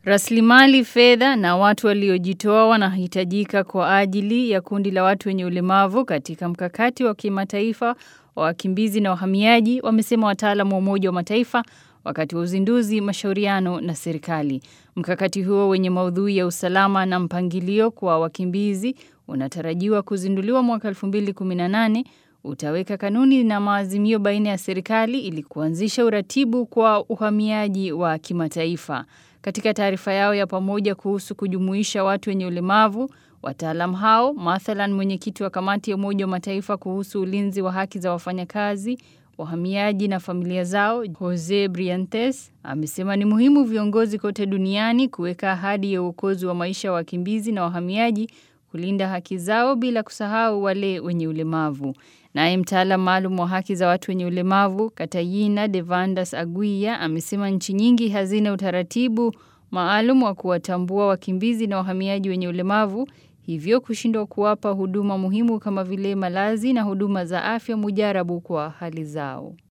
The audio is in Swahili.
Rasilimali fedha na watu waliojitoa wanahitajika kwa ajili ya kundi la watu wenye ulemavu katika mkakati wa kimataifa wa wakimbizi na wahamiaji wamesema wataalamu wa Umoja wa Mataifa wakati wa uzinduzi mashauriano na serikali. Mkakati huo wenye maudhui ya usalama na mpangilio kwa wakimbizi unatarajiwa kuzinduliwa mwaka 2018 utaweka kanuni na maazimio baina ya serikali ili kuanzisha uratibu kwa uhamiaji wa kimataifa. Katika taarifa yao ya pamoja kuhusu kujumuisha watu wenye ulemavu, wataalam hao, mathalan mwenyekiti wa kamati ya Umoja wa Mataifa kuhusu ulinzi wa haki za wafanyakazi, wahamiaji na familia zao, Jose Briantes, amesema ni muhimu viongozi kote duniani kuweka ahadi ya uokozi wa maisha ya wakimbizi na wahamiaji kulinda haki zao bila kusahau wale wenye ulemavu. Naye mtaalam maalum wa haki za watu wenye ulemavu Katayina Devandas Aguiya amesema nchi nyingi hazina utaratibu maalum wa kuwatambua wakimbizi na wahamiaji wenye ulemavu, hivyo kushindwa kuwapa huduma muhimu kama vile malazi na huduma za afya mujarabu kwa hali zao.